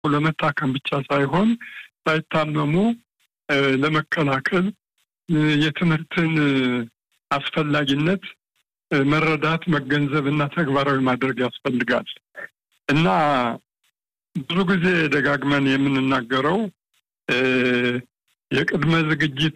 ለመታከም ብቻ ሳይሆን ሳይታመሙ ለመከላከል የትምህርትን አስፈላጊነት መረዳት፣ መገንዘብ እና ተግባራዊ ማድረግ ያስፈልጋል እና ብዙ ጊዜ ደጋግመን የምንናገረው የቅድመ ዝግጅት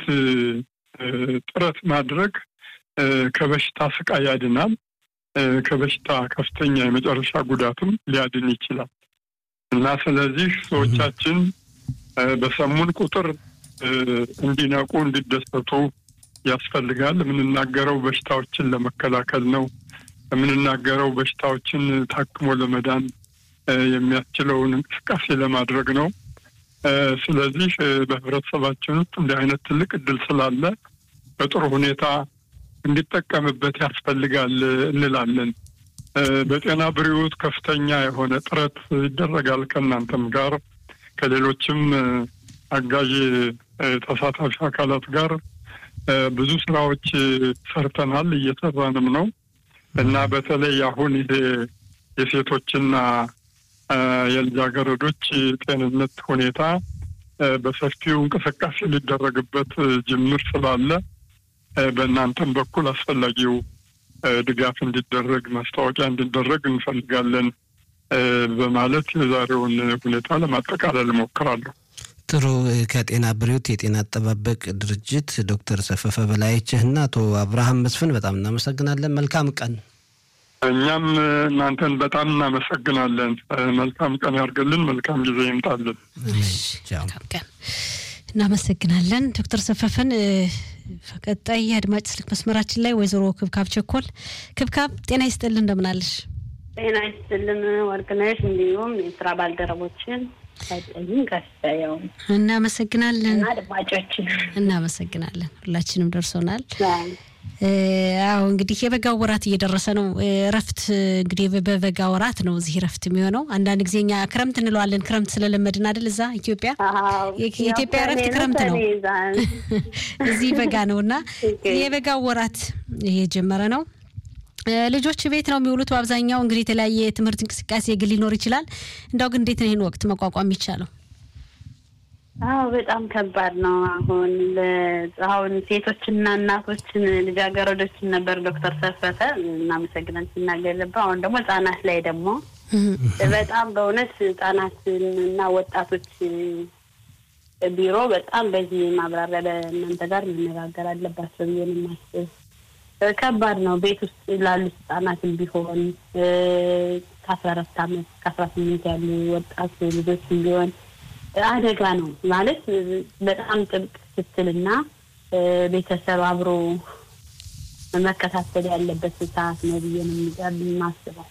ጥረት ማድረግ ከበሽታ ስቃይ ያድናል። ከበሽታ ከፍተኛ የመጨረሻ ጉዳትም ሊያድን ይችላል እና ስለዚህ ሰዎቻችን በሰሙን ቁጥር እንዲነቁ፣ እንዲደሰቱ ያስፈልጋል። የምንናገረው በሽታዎችን ለመከላከል ነው። የምንናገረው በሽታዎችን ታክሞ ለመዳን የሚያስችለውን እንቅስቃሴ ለማድረግ ነው። ስለዚህ በህብረተሰባችን ውስጥ እንዲህ አይነት ትልቅ እድል ስላለ በጥሩ ሁኔታ እንዲጠቀምበት ያስፈልጋል እንላለን። በጤና ብሪውት ከፍተኛ የሆነ ጥረት ይደረጋል ከእናንተም ጋር ከሌሎችም አጋዥ ተሳታፊ አካላት ጋር ብዙ ስራዎች ሰርተናል፣ እየሰራንም ነው እና በተለይ አሁን ይሄ የሴቶችና የልጃገረዶች ጤንነት ሁኔታ በሰፊው እንቅስቃሴ ሊደረግበት ጅምር ስላለ በእናንተም በኩል አስፈላጊው ድጋፍ እንዲደረግ ማስታወቂያ እንዲደረግ እንፈልጋለን በማለት የዛሬውን ሁኔታ ለማጠቃለል እሞክራለሁ። ጥሩ። ከጤና ብሪውት የጤና አጠባበቅ ድርጅት ዶክተር ሰፈፈ በላይችህና አቶ አብርሃም መስፍን በጣም እናመሰግናለን። መልካም ቀን። እኛም እናንተን በጣም እናመሰግናለን። መልካም ቀን ያርግልን። መልካም ጊዜ ይምጣልን። መልካም ቀን። እናመሰግናለን ዶክተር ሰፈፈን። ቀጣይ የአድማጭ ስልክ መስመራችን ላይ ወይዘሮ ክብካብ ቸኮል። ክብካብ ጤና ይስጥልን፣ እንደምናለሽ? ጤና ይስጥልን ወርቅነሽ፣ እንዲሁም የስራ ባልደረቦችን ጠይም ከፍያው እናመሰግናለን። አድማጮችን እናመሰግናለን። ሁላችንም ደርሶናል። አዎ እንግዲህ የበጋው ወራት እየደረሰ ነው። እረፍት እንግዲህ በበጋ ወራት ነው እዚህ እረፍት የሚሆነው። አንዳንድ ጊዜ እኛ ክረምት እንለዋለን። ክረምት ስለለመድን አይደል? እዛ ኢትዮጵያ የኢትዮጵያ እረፍት ክረምት ነው፣ እዚህ በጋ ነው እና የበጋው ወራት እየጀመረ ነው። ልጆች ቤት ነው የሚውሉት በአብዛኛው። እንግዲህ የተለያየ የትምህርት እንቅስቃሴ ግን ሊኖር ይችላል። እንዳው ግን እንዴት ነው ይህን ወቅት መቋቋም የሚቻለው? አዎ በጣም ከባድ ነው። አሁን አሁን ሴቶችና እናቶችን ልጃገረዶችን ነበር ዶክተር ሰፈተ እናመሰግናን ሲናገር ነበር። አሁን ደግሞ ህጻናት ላይ ደግሞ በጣም በእውነት ህጻናትን እና ወጣቶች ቢሮ በጣም በዚህ ማብራሪያ በእናንተ ጋር መነጋገር አለባቸው ብዬ ነው የማስብ። ከባድ ነው። ቤት ውስጥ ላሉት ህጻናትም ቢሆን ከአስራ አራት አመት ከአስራ ስምንት ያሉ ወጣት ልጆችም ቢሆን አደጋ ነው ማለት በጣም ጥብቅ ክትትልና ቤተሰብ አብሮ መከታተል ያለበት ሰዓት ነው ብዬ ነው የማስበው።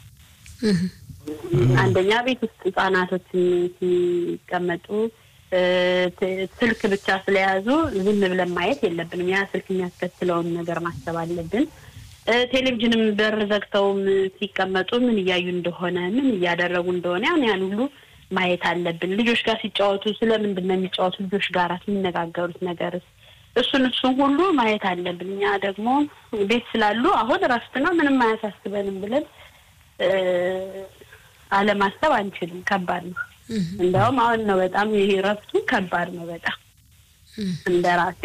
አንደኛ ቤት ውስጥ ህጻናቶችን ሲቀመጡ ስልክ ብቻ ስለያዙ ዝም ብለን ማየት የለብንም። ያ ስልክ የሚያስከትለውን ነገር ማሰብ አለብን። ቴሌቪዥንም በር ዘግተውም ሲቀመጡ ምን እያዩ እንደሆነ ምን እያደረጉ እንደሆነ ያን ያን ሁሉ ማየት አለብን። ልጆች ጋር ሲጫወቱ ስለምንድን ነው የሚጫወቱ ልጆች ጋር የሚነጋገሩት ነገርስ እሱን እሱን ሁሉ ማየት አለብን። እኛ ደግሞ ቤት ስላሉ አሁን እረፍት ነው ምንም አያሳስበንም ብለን አለማሰብ አንችልም። ከባድ ነው። እንደውም አሁን ነው በጣም ይሄ እረፍቱ ከባድ ነው በጣም እንደ ራሴ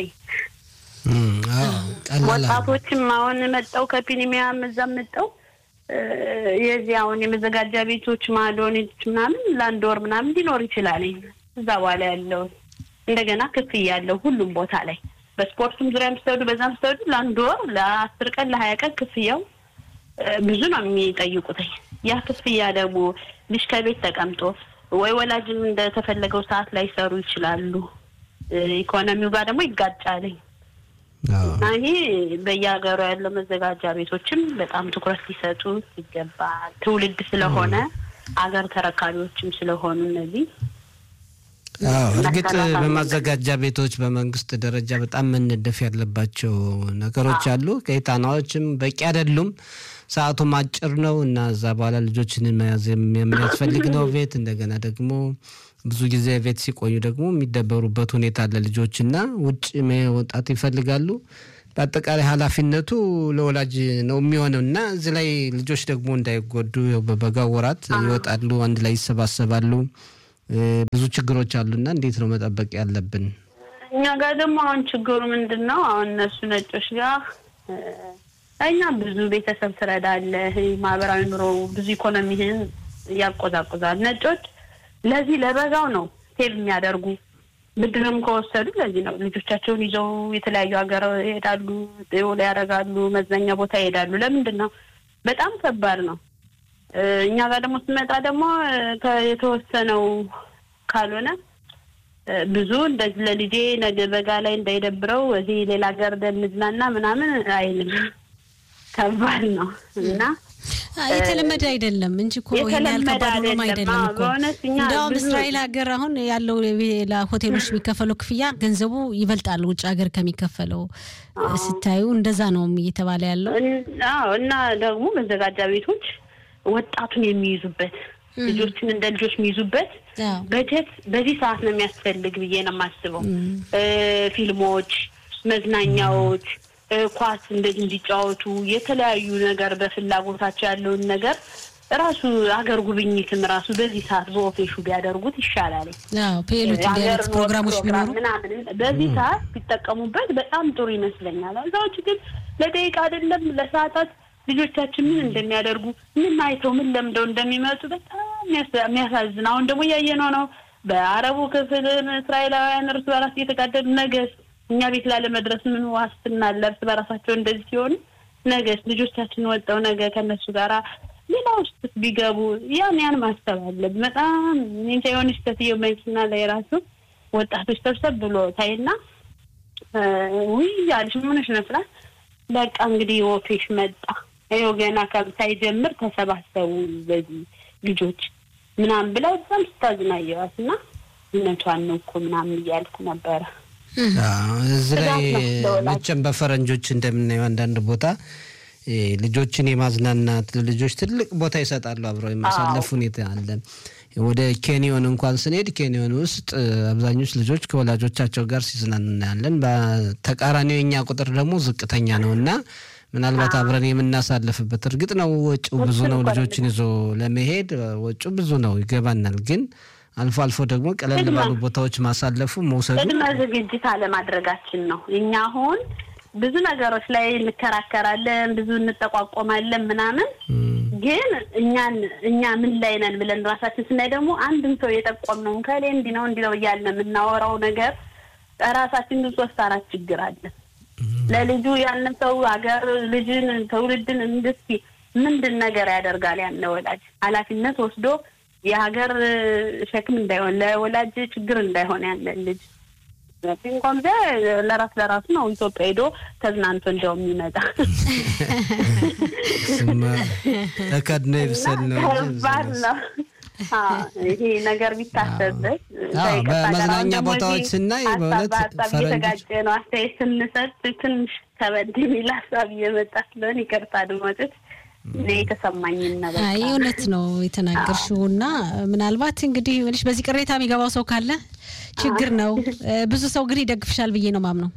ወጣቶችም አሁን መጠው ከፒኒሚያም እዛም መጠው የዚህ አሁን የመዘጋጃ ቤቶች ማዶኔች ምናምን ለአንድ ወር ምናምን ሊኖር ይችላል። እዛ በኋላ ያለው እንደገና ክፍያ ያለው ሁሉም ቦታ ላይ በስፖርቱም ዙሪያ ምስተወዱ በዛም ስተወዱ ለአንድ ወር ለአስር ቀን ለሀያ ቀን ክፍያው ብዙ ነው የሚጠይቁት። ያ ክፍያ ደግሞ ልጅ ከቤት ተቀምጦ ወይ ወላጅም እንደተፈለገው ሰዓት ላይ ሰሩ ይችላሉ። ኢኮኖሚው ጋር ደግሞ ይጋጫልኝ እና ይሄ በየሀገሩ ያለው መዘጋጃ ቤቶችም በጣም ትኩረት ሊሰጡ ይገባል። ትውልድ ስለሆነ አገር ተረካቢዎችም ስለሆኑ እነዚህ እርግጥ በማዘጋጃ ቤቶች በመንግስት ደረጃ በጣም መነደፍ ያለባቸው ነገሮች አሉ። ከጣናዎችም በቂ አይደሉም። ሰዓቱም አጭር ነው እና እዛ በኋላ ልጆችን መያዝ የሚያስፈልግ ነው ቤት እንደገና ደግሞ ብዙ ጊዜ ቤት ሲቆዩ ደግሞ የሚደበሩበት ሁኔታ አለ ልጆች እና ውጭ መውጣት ይፈልጋሉ። በአጠቃላይ ኃላፊነቱ ለወላጅ ነው የሚሆነው እና እዚህ ላይ ልጆች ደግሞ እንዳይጎዱ በበጋው ወራት ይወጣሉ፣ አንድ ላይ ይሰባሰባሉ። ብዙ ችግሮች አሉና እንዴት ነው መጠበቅ ያለብን? እኛ ጋር ደግሞ አሁን ችግሩ ምንድን ነው? አሁን እነሱ ነጮች ጋር እኛ ብዙ ቤተሰብ ትረዳለህ፣ ማህበራዊ ኑሮ ብዙ ኢኮኖሚህን ያቆዛቁዛል። ነጮች ለዚህ ለበጋው ነው ሴቭ የሚያደርጉ ብድርም ከወሰዱ ለዚህ ነው ልጆቻቸውን ይዘው የተለያዩ ሀገር ይሄዳሉ፣ ላይ ያደርጋሉ፣ መዝናኛ ቦታ ይሄዳሉ። ለምንድን ነው? በጣም ከባድ ነው። እኛ ጋር ደግሞ ስመጣ ደግሞ የተወሰነው ካልሆነ ብዙ እንደዚህ ለልጄ ነገ በጋ ላይ እንዳይደብረው እዚህ ሌላ ሀገር እንዝናና ምናምን አይልም። ከባድ ነው እና የተለመደ አይደለም እንጂ እኮ ይሄን ያህል ከባድ ሆኖም አይደለም እኮ። እንዲያውም እስራኤል ሀገር አሁን ያለው ለሆቴሎች የሚከፈለው ክፍያ ገንዘቡ ይበልጣል ውጭ ሀገር ከሚከፈለው ስታዩ፣ እንደዛ ነው እየተባለ ያለው። አዎ እና ደግሞ መዘጋጃ ቤቶች ወጣቱን የሚይዙበት ልጆችን እንደ ልጆች የሚይዙበት በጀት በዚህ ሰዓት ነው የሚያስፈልግ ብዬ ነው የማስበው። ፊልሞች፣ መዝናኛዎች ኳስ እንደዚህ እንዲጫወቱ የተለያዩ ነገር በፍላጎታቸው ያለውን ነገር ራሱ ሀገር ጉብኝትም ራሱ በዚህ ሰዓት በኦፌሹ ቢያደርጉት ይሻላል። ፔሎች ፕሮግራሞች ቢኖሩ ምናምን በዚህ ሰዓት ቢጠቀሙበት በጣም ጥሩ ይመስለኛል። እዛዎች ግን ለደቂቃ አይደለም ለሰዓታት ልጆቻችን ምን እንደሚያደርጉ ምን አይተው ምን ለምደው እንደሚመጡ በጣም የሚያሳዝን። አሁን ደግሞ እያየነው ነው። በአረቡ ክፍል እስራኤላውያን እርስ በራስ እየተጋደሉ ነገስ እኛ ቤት ላለመድረስ ምን ዋስትና አለ? እርስ በራሳቸው እንደዚህ ሲሆኑ ነገስ ልጆቻችን ወጠው ነገ ከነሱ ጋራ ሌላ ውስጥ ቢገቡ ያን ያን ማሰብ አለብን። በጣም እንጃ የሆነች ሴትዮ መኪና ላይ ራሱ ወጣቶች ሰብሰብ ብሎ ታይና ውይ ያለች ምንሽ ነፍላ በቃ እንግዲህ ወፌሽ መጣ ይኸው ገና ሳይጀምር ተሰባሰቡ በዚህ ልጆች ምናምን ብላ በጣም ስታዝናየዋት እና እውነቷን ነው እኮ ምናምን እያልኩ ነበረ። እዚህ ላይ መቼም በፈረንጆች እንደምናየው አንዳንድ ቦታ ልጆችን የማዝናናት ልጆች ትልቅ ቦታ ይሰጣሉ። አብረው የማሳለፍ ሁኔታ አለ። ወደ ኬንዮን እንኳን ስንሄድ ኬንዮን ውስጥ አብዛኞቹ ልጆች ከወላጆቻቸው ጋር ሲዝናኑ እናያለን። በተቃራኒው የኛ ቁጥር ደግሞ ዝቅተኛ ነው እና ምናልባት አብረን የምናሳልፍበት እርግጥ ነው ወጪው ብዙ ነው። ልጆችን ይዞ ለመሄድ ወጪው ብዙ ነው ይገባናል። ግን አልፎ አልፎ ደግሞ ቀለል ባሉ ቦታዎች ማሳለፉ መውሰዱ ቅድመ ዝግጅት አለማድረጋችን ነው። እኛ አሁን ብዙ ነገሮች ላይ እንከራከራለን፣ ብዙ እንጠቋቆማለን ምናምን ግን እኛን እኛ ምን ላይ ነን ብለን ራሳችን ስናይ ደግሞ አንድም ሰው የጠቆምነውን ከሌ እንዲህ ነው እንዲህ ነው እያልን የምናወራው ነገር ራሳችን ግን ሶስት አራት ችግር አለ። ለልጁ ያንን ሰው ሀገር ልጅን ትውልድን እንድስ ምንድን ነገር ያደርጋል ያን ወላጅ ኃላፊነት ወስዶ የሀገር ሸክም እንዳይሆን ለወላጅ ችግር እንዳይሆን ያለን ልጅ እንኳን ጊዜ ለራስ ለራሱ ነው ኢትዮጵያ ሄዶ ተዝናንቶ እንደው የሚመጣ ተከድኖ ይብሰል ነው ከባድ ነው። ይሄ ነገር ቢታሰብበት በመዝናኛ ቦታዎች ስናይ በእውነት ሀሳብ እየተጋጨ ነው። አስተያየት ስንሰጥ ትንሽ ከበድ የሚል ሀሳብ እየመጣ ስለሆነ ይቅርታ አድማጮች። የተሰማኝን ነገር አይ እውነት ነው የተናገርሽው እና ምናልባት እንግዲህ ምንሽ በዚህ ቅሬታ የሚገባው ሰው ካለ ችግር ነው። ብዙ ሰው ግን ይደግፍሻል ብዬ ነው ማምነው።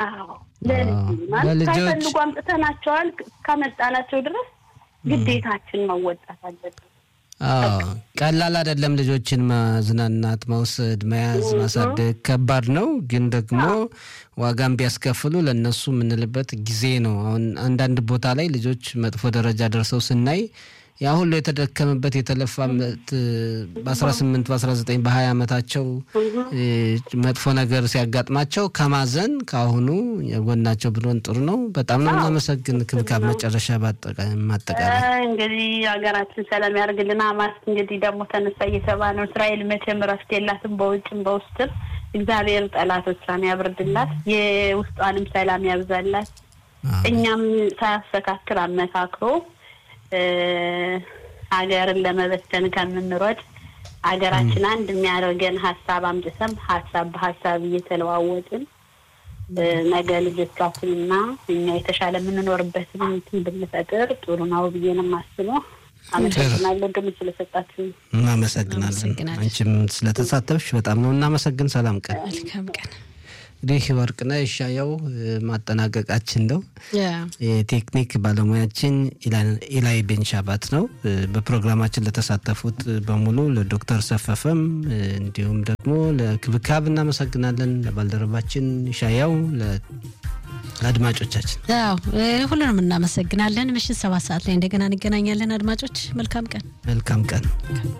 ማለት ሳይፈልጉ አምጥተናቸዋል እስካመጣናቸው ድረስ ግዴታችን መወጣት አለብን። ቀላል አይደለም። ልጆችን ማዝናናት፣ መውሰድ፣ መያዝ፣ ማሳደግ ከባድ ነው። ግን ደግሞ ዋጋም ቢያስከፍሉ ለእነሱ የምንልበት ጊዜ ነው። አሁን አንዳንድ ቦታ ላይ ልጆች መጥፎ ደረጃ ደርሰው ስናይ ያ ሁሉ የተደከመበት የተለፋበት በአስራ ስምንት በአስራ ዘጠኝ በሀያ ዓመታቸው መጥፎ ነገር ሲያጋጥማቸው ከማዘን ከአሁኑ የጎናቸው ብሎን ጥሩ ነው። በጣም ነው እናመሰግን። ክብካብ መጨረሻ ማጠቃላይ እንግዲህ ሀገራችን ሰላም ያደርግልን። ሀማስ እንግዲህ ደግሞ ተነሳ እየሰባ ነው። እስራኤል መቼም እረፍት የላትም በውጭም በውስጥም። እግዚአብሔር ጠላቶቿን ያብርድላት፣ የውስጧንም ሰላም ያብዛላት። እኛም ሳያስተካክል አመካክሮ ሀገርን ለመበተን ከምንሮጥ ሀገራችን አንድ የሚያደርገን ሀሳብ አምጥተን ሀሳብ በሀሳብ እየተለዋወጥን ነገ ልጆቻችንና እኛ የተሻለ የምንኖርበትን እንትን ብንፈጥር ጥሩ ነው ብዬ ነው የማስበው። አመሰግናለሁ ግን ስለሰጣችሁ። እናመሰግናለን። አንቺም ስለተሳተፍሽ በጣም ነው እናመሰግን። ሰላም ቀን። መልካም ቀን። እንግዲህ ወርቅነህ እሻየው ማጠናቀቃችን ነው። የቴክኒክ ባለሙያችን ኢላይ ቤንሻባት ነው። በፕሮግራማችን ለተሳተፉት በሙሉ ለዶክተር ሰፈፈም እንዲሁም ደግሞ ለክብካብ እናመሰግናለን። ለባልደረባችን ሻያው ለአድማጮቻችን ያው ሁሉንም እናመሰግናለን። ምሽት ሰባት ሰዓት ላይ እንደገና እንገናኛለን። አድማጮች መልካም ቀን መልካም ቀን